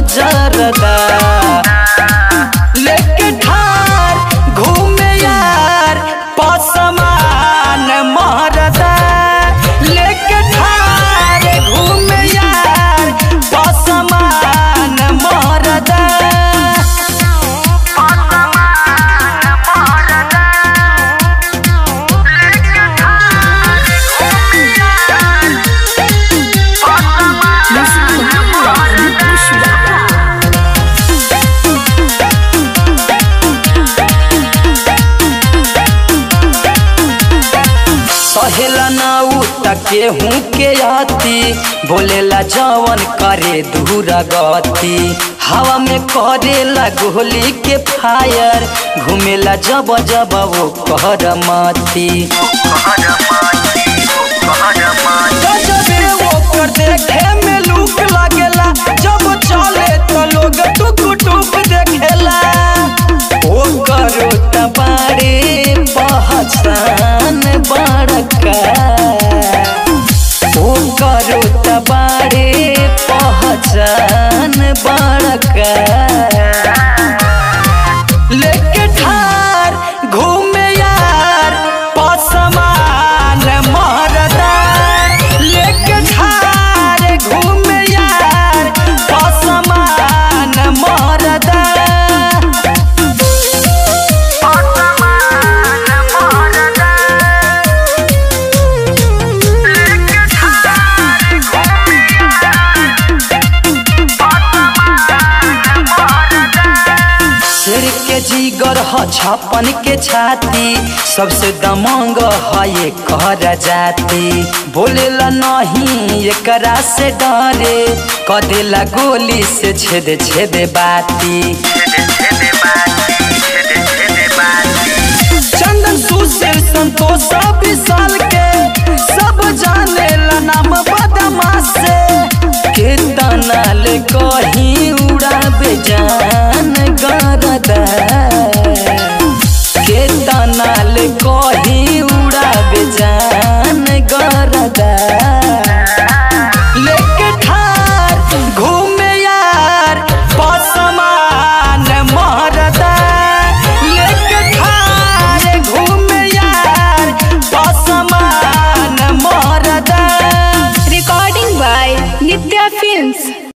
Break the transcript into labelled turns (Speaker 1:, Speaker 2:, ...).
Speaker 1: जरदा लेके ठार घूमे यार पसमान मरदा लेके ठार घूमे यार पसमान मरदा सहेला ना उठके हूँ के आती बोलेला जवन करे दूर गति हवा में करेला गोली के फायर घूमेला जब जब वो कहर माती गजबे ओकर देखे में लूक लागेला जब चले तो लोग टुक टुक देखेला ओकर तबारे पहचान बड़का ओकर तबारे पहचान बड़का लेके ठार घूमे यार पसमान मरदा लेके ठार घूमे यार पसमान मरदा शेर के जीगर ह छप्पन के छाती सबसे दमंग है ये कहर जाती बोलेला नहीं एकरा से डरे कदेला गोली से छेद छेद बाती चंदन सुशील संतोष विशाल के सब जाने ला नाम बदमाश से कितना ले कहीं